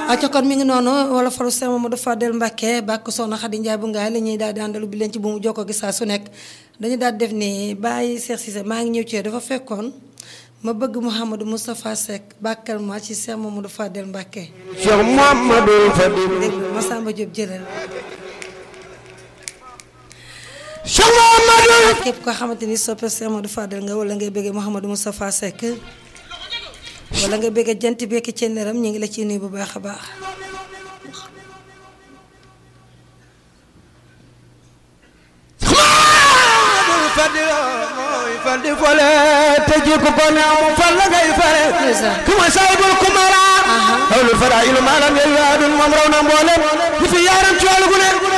acca kon mi ngi noonu wala faru Seex Mamadu Fadel Mbàkke bàkk soxna Xadi Njaay bu ngaay la ñuy daal di àndalu bi leen ci bu mu jokkoo gi saa su nekk dañu daal def ni bàyyi Seex Sise maa ngi ñëw ci dafa fekkoon ma bëgg Mouhamadou Moustapha Seck bàkkal ma ci Seex Mamadu Fadel Mbàkke Cheikh Mouhamadou Fadil déglu Masamba Diop jëlal Cheikh Mouhamadou képp koo xamante ni soppe Seex Mamadu Fadel nga wala ngay bëggee Mouhamadou Moustapha Seck wala nga bëggee jant bekki ci neram ñu ngi la ciy nuyu bu baax a baax Mouhamadou Fadil mooy Fadil fole te jikko ko ne amu fal la ngay fare Ndeysaan. kuma saybul kumara Aha. hawlul fara ilu maalam yel yaadun moom raw na mboolem ñu fi yaaram ci wàllu gu ne